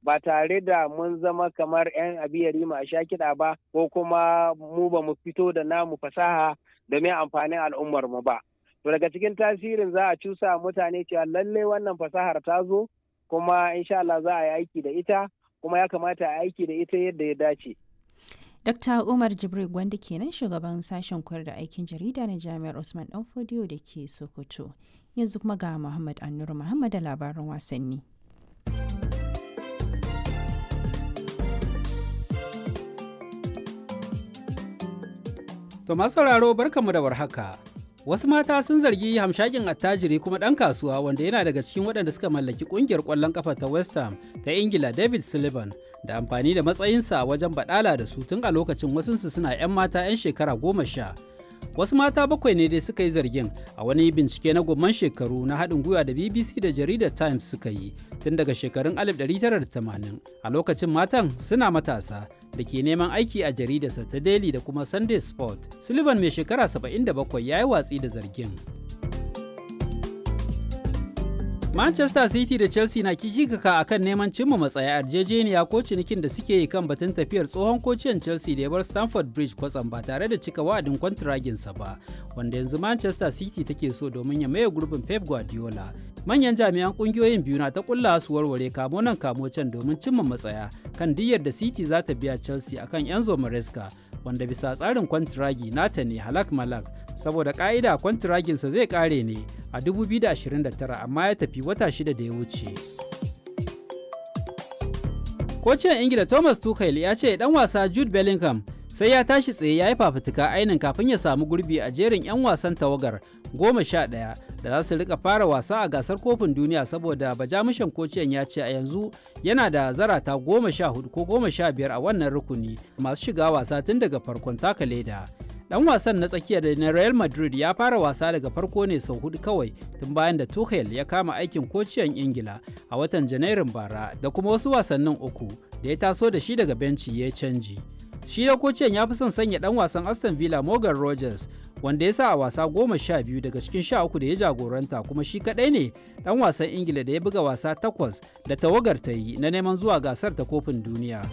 ba tare da mun zama kamar 'yan abiyari ma sha kiɗa ba ko kuma mu ba mu fito da namu fasaha domin amfanin al'ummar mu ba. To daga cikin tasirin za a cusa mutane cewa lallai wannan fasahar ta zo kuma insha Allah za a yi aiki da ita kuma ya kamata a aiki da ita yadda ya dace. Dr. Umar Jibril Gwanda kenan shugaban sashen koyar da aikin jarida na Jami'ar Usman Danfodiyo da ke Sokoto. Yanzu kuma ga Muhammad Annuru Muhammad da labaran wasanni. To masu sauraro barkanmu da warhaka. Wasu mata sun zargi hamshakin attajiri kuma ɗan kasuwa wanda yana daga cikin waɗanda suka mallaki ƙungiyar ƙwallon ƙafa ta West Ham ta Ingila David Sullivan da amfani da matsayinsa wajen baɗala da su tun a lokacin wasunsu suna 'yan mata 'yan shekara goma sha. Wasu mata bakwai ne dai suka yi zargin a wani bincike na gomman shekaru na haɗin gwiwa da BBC da jaridar Times suka yi tun daga shekarun 1980 a lokacin matan suna matasa da ke neman aiki a jaridarsa ta Daily da kuma Sunday Sport. Sullivan mai shekara 77 ya yi watsi da zargin. Manchester City da Chelsea na kikikaka a kan neman cimma matsaya yarjejeniya ko cinikin da suke yi kan batun tafiyar tsohon kociyan Chelsea da ya bar Stamford Bridge kwatsam ba tare da cika wa'adin kwantiraginsa ba, wanda yanzu Manchester City take so domin ya maye gurbin Pep Guardiola. Manyan jami'an kungiyoyin biyu na ta kulla su warware kamo nan kamo can domin cimma matsaya kan diyyar da City za ta biya Chelsea akan Enzo Maresca wanda bisa tsarin kwantiragi nata ne halak malak saboda ka'ida kwantiraginsa zai kare ne a 2029 amma ya tafi wata shida da ya wuce. Kocin Ingila Thomas Tuchel ya ce dan wasa Jude Bellingham sai ya tashi tsaye ya yi fafutuka ainin kafin ya samu gurbi a jerin 'yan wasan tawagar goma sha ɗaya da za su rika fara wasa a gasar kofin duniya saboda bajamushan kociyan ya ce a yanzu yana da zarata goma sha hudu ko goma sha biyar a wannan rukuni masu shiga wasa tun daga farkon taka leda. Dan wasan na tsakiya da na Real Madrid ya fara wasa daga farko ne sau hudu kawai tun bayan da Tuchel ya kama aikin kociyan Ingila a watan Janairun bara da kuma wasu wasannin uku da ya taso da shi daga benci ya canji. Shi da kociyan ya fi son sanya dan wasan Aston Villa Morgan Rogers wanda ya sa a wasa goma sha biyu daga cikin sha uku da ya jagoranta kuma shi kadai ne dan wasan Ingila da ya buga wasa takwas da tawagar ta yi na neman zuwa gasar ta kofin duniya.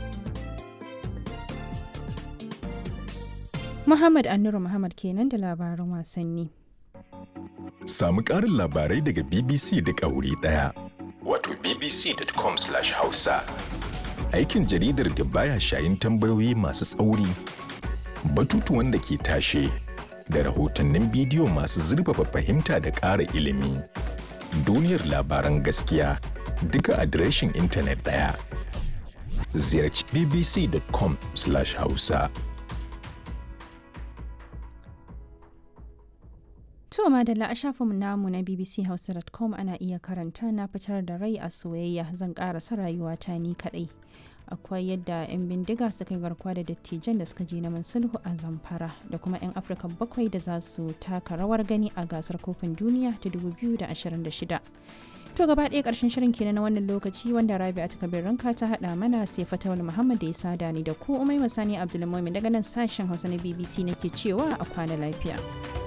Muhammad Annuru Muhammad kenan da labaran wasanni. Samu ƙarin labarai daga BBC da wuri ɗaya. Wato bbc.com/hausa. Aikin jaridar da baya shayin tambayoyi masu tsauri, batutuwan da ke tashe, da rahotannin bidiyo masu zurfafa fahimta da ƙara ilimi. Duniyar labaran gaskiya duka adireshin intanet ɗaya. Ziyarci bbc.com/hausa. To madalla a shafinmu namu na bbchausa.com ana iya karanta na fitar da rai a soyayya zan karasa rayuwata ni kadai. Akwai yadda 'yan bindiga suka yi garkuwa da dattijan da suka je neman sulhu a zamfara da kuma 'yan Afirka bakwai da za su taka rawar gani a gasar kofin duniya ta 2026. To gaba ɗaya ƙarshen shirin kenan na wannan lokaci wanda Rabi a takabir ranka ta haɗa mana sai Fatawul Muhammad da ya sada ni da ku Umai Masani Abdulmumin daga nan sashen Hausa na BBC nake cewa a kwana lafiya.